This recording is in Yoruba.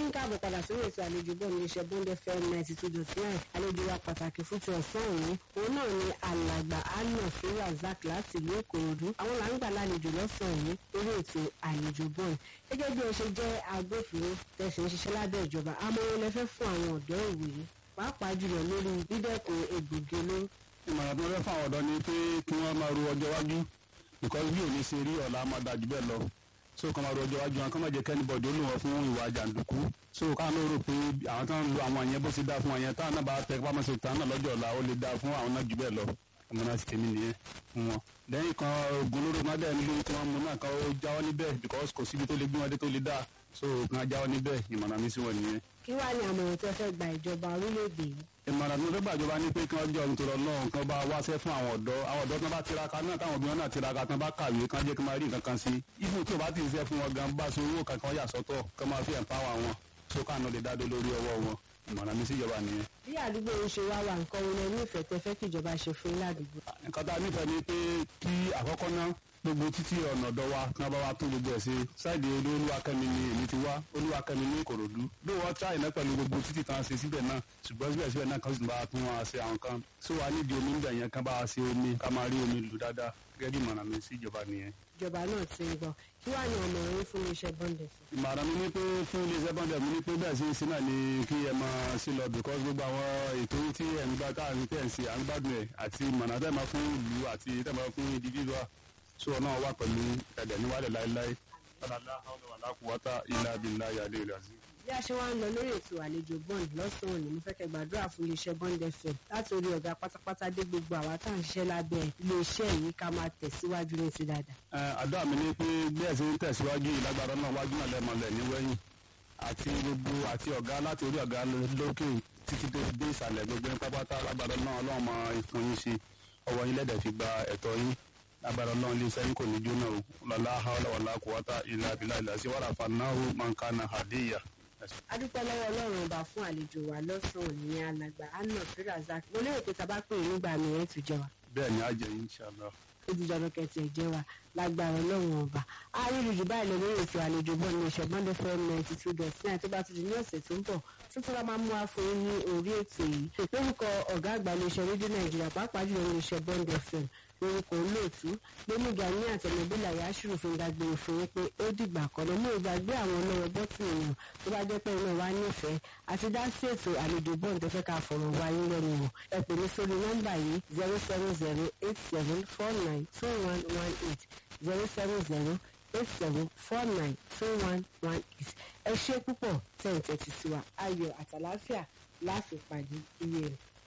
ń káàbọ̀ padà sórí ètò àlejò bọ́ọ̀ ní iṣẹ́ bond fm ninety two dot nine àlejò wa pàtàkì fún ti ọ̀sán òní òun náà ni alàgbà anna fira zak láti ìlú ìkòròdú àwọn là ń gbà lálejò lọ́sàn-án òní lórí ètò àlejò bọ́ọ̀ gẹ́gẹ́ bí o ṣe jẹ́ agbófinró tẹ̀sí ń ṣiṣẹ́ lábẹ́ ìjọba amóhun lẹ́fẹ́ fún àwọn ọ̀dọ́ ìwòye pàápàá jùlọ lórí dídẹ́kun egbògi olóró ìmọ̀ràn tó fẹ́ fún àwọn ọ̀dọ́ ni pé kí wọ́n máa ro ọjọ́ iwájú because bí òní ṣe rí ọ̀la máa dájú bẹ́ẹ̀ lọ so kàn máa ro ọjọ́ iwájú wọn kàn máa jẹ́ kẹ́ni bọ̀dé ó lò wọ́n fún ìwà jàǹdùkú so káwọn ló rò pé àwọn tó ń lo àwọn yẹn bó ṣe dáa fún wọn yẹn táwọn náà bá tẹ pápá ṣe tán náà lọ́jọ́ ọ̀la ó lè dáa fún àwọn náà jù bẹ́ẹ̀ lọ ọmọ náà sì tèmi nìyẹn fún wọn. lẹ́yìn kan ogun olóró náà dẹ̀ nílò tí wọ́n mú náà kan ó jáwọ́ níbẹ̀ because kò síbi tó lè gbé wọn dé tó lè dáa so kan jáwọ́ níbẹ̀ ìmọ̀ràn mi sí wọn nìyẹn kí wàá ní àmọ̀ràn tó fẹ́ gba ìjọba orílẹ̀-èdè yìí ìmọ̀ràn tó fẹ́ gbàjọba ní pé kí wọ́n jọ nítorí ọlọ́run kan bá wáṣẹ́ fún àwọn ọ̀dọ́ àwọn ọ̀dọ́ kan bá tiraka náà káwọn obìnrin náà tiraka kan bá kàwé kan jẹ́ kí wọ́n máa rí nǹkan kan sí ibùn tí o bá ti ṣiṣẹ́ fún wọn gan bá ṣe owó kankan yà sọ́tọ̀ kí wọ́n máa fi ẹ̀mpáwà wọn so káàánú lè dádó lórí ọwọ́ wọn ìmọ̀ràn mi sí ìjọba nìyẹn. bí àdúgbò ń ṣe wá wà nǹkan wo lẹ nífẹ̀ẹ́ tẹ fẹ́ kí ìjọba ṣe fún yín ládùúgbò. nǹkan tá a nífẹ̀ẹ́ ni pé kí àkọ́kọ́ náà gbogbo títí ọ̀nà ọ̀dọ́ wa kí wọ́n bá wa tó gbogbo ẹ̀ ṣe ṣáìdì olúwakẹ́mi ni èmi ti wá olúwakẹ́mi ní ìkòròdú bí wọ́n tíráì náà pẹ̀lú gbogbo títí kan ṣe síbẹ̀ náà ṣùgbọ́n síbẹ̀síbẹ̀ náà kan sì bá tún wọn ṣe àwọn kan tó wà nídìí omi níbẹ̀ yẹn kan bá wa ṣe omi ká máa rí omi lù dáadáa gẹ́gẹ́ bí ìmọ̀ràn mi sí ìjọba nìyẹn. ìjọba náà ti ń gbọ́ kí wàá ní ọmọràn yín fún iléeṣẹ́ bọ́ndẹ̀ sí. ìmọ̀ràn mi ni pé fún iléeṣẹ́ bọ́ndẹ̀ mi ni pé bẹ́ẹ̀ sí sí náà ni kí ẹ máa sí lọ because gbogbo àwọn ètò tí ẹ̀ ń gbá káàrin tẹ̀ ń ṣe à ń gbádùn ẹ̀ àti ìmọ̀ràn tẹ̀ máa fún ìlú àti tẹ̀ máa fún individual so náà wà pẹ̀lú ẹ̀dẹ̀ níwálẹ̀ láéláé ọ̀làlá àwọn ọ̀làkùwátà ilà abilà yàdé ìlàsí. bí a ṣe wá ń lọ lórí ètò àlejò bond lọ́sàn-án òní mo fẹ́ kẹ́ gbàdúrà fún iléeṣẹ́ bond fm láti orí ọ̀gá pátápátá dé gbogbo àwa tá à ń ṣiṣẹ́ lábẹ́ iléeṣẹ́ yìí ká máa tẹ̀síwájú ní ti dáadáa. àdúrà mi ni pé bí ẹ̀ ṣe ń tẹ̀síwájú ìlágbára náà wájú náà lẹ́mọ̀lẹ̀ níwẹ̀yìn àti gbogbo àti ọ̀gá láti orí ọ̀gá lókè títí tó dé ìsàlẹ̀ gbogbo ní pápátá lágbára náà ọlọ́run máa fún yín ṣe ọwọ́ yín lẹ́dẹ̀ fi gba ẹ̀tọ́ yín lágbára ọlọ́run lè sẹ́yìn kò ní jóná o lọ́lá haúlá wàlá kùwátà ilà abilà ilà sí wàrà fanáhù mankana hadiya. adúpẹ́ lọ́wọ́ ọlọ́run ọba fún àlejò wa lọ́sàn-án òní ní alàgbà anna firazak mo lérò pé tábà pè é nígbà mìíràn tún jẹ wa bẹ́ẹ̀ ni a jẹ inshallah. ó ti jọdọ kẹtì ẹ̀jẹ̀ wa lágbára ọlọ́run ọba àárín jù báyìí lọ lórí ètò àlejò bọ́ ní ìṣẹ̀gbọ́n fm ninety two dot nine tó bá ti di ní ọ̀sẹ̀ tó ń bọ̀ tuntun la máa mú wa fún yín ní orí ètò yìí lórúkọ ọ̀gá àgbà iléeṣẹ́ rédíò nàìjíríà pàápàá jùlọ ní iṣẹ́ bond fm lórúkọ olóòtú gbẹmíga ní àtẹnubílà yasuru fi ń dágbére fún yín pé ó dìgbà kan náà mú ìgbàgbé àwọn ọlọ́wọ́ bọ́tì èèyàn tó bá jẹ́ pé iná wa nífẹ̀ẹ́ àti dá sí ètò àlejò bond tó fẹ́ ká fọ̀rọ̀ wá yín lẹ́nu wò ẹ pè mí sórí nọ́mbà yìí zero seven zero eight seven four nine two one one eight zero seven zero eight seven four nine two one one eight ẹ ṣe púpọ̀ tẹ̀ ń tẹ̀tí sí wa ayọ̀ àtàláfíà láàfin pàdé iye rẹ̀.